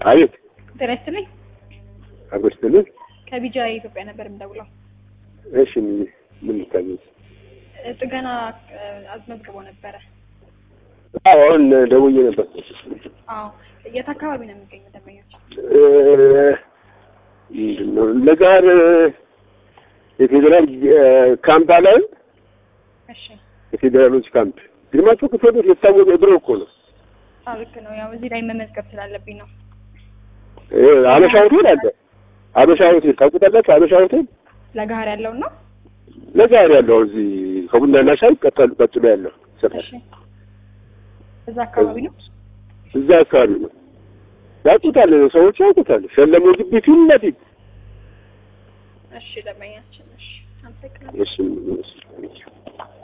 አቤት ጤና ይስጥልኝ። አጎስትልን ከቢጃ የኢትዮጵያ ነበር የምደውለው። እሺ ምን ምን ልታዘዝ? እ፣ ጥገና እ፣ አስመዝግቦ ነበረ። አዎ አሁን ደውዬ ነበር። አዎ የት አካባቢ ነው የሚገኙ ደንበኞች? እ፣ ምንድን ነው ለጋር የፌዴራል እ፣ ካምፕ አለ እሺ የፌዴራሎች ካምፕ ግርማቸው ክፍለ ቤት የታወቀ ድሮ እኮ ነው። አዎ ልክ ነው። ያው እዚህ ላይ መመዝገብ ስላለብኝ ነው። እ፣ አበሻ ሆቴል አለ። አበሻ ሆቴል ታውቁታላችሁ? አበሻ ሆቴል ለጋር ያለውን ነው። ለጋር ያለው እዚህ ከቡናና ሻይ ቀጠል ቀጥሎ ያለው ሰፈር እሺ እዛ አካባቢ ነው። እዛ አካባቢ ነው። ያውቁታል፣ ሰዎች ያውቁታል። ሸለሞ ግቢ ፊት ለፊት እሺ ደንበኛችን። እሺ አመሰግናለሁ። እሺ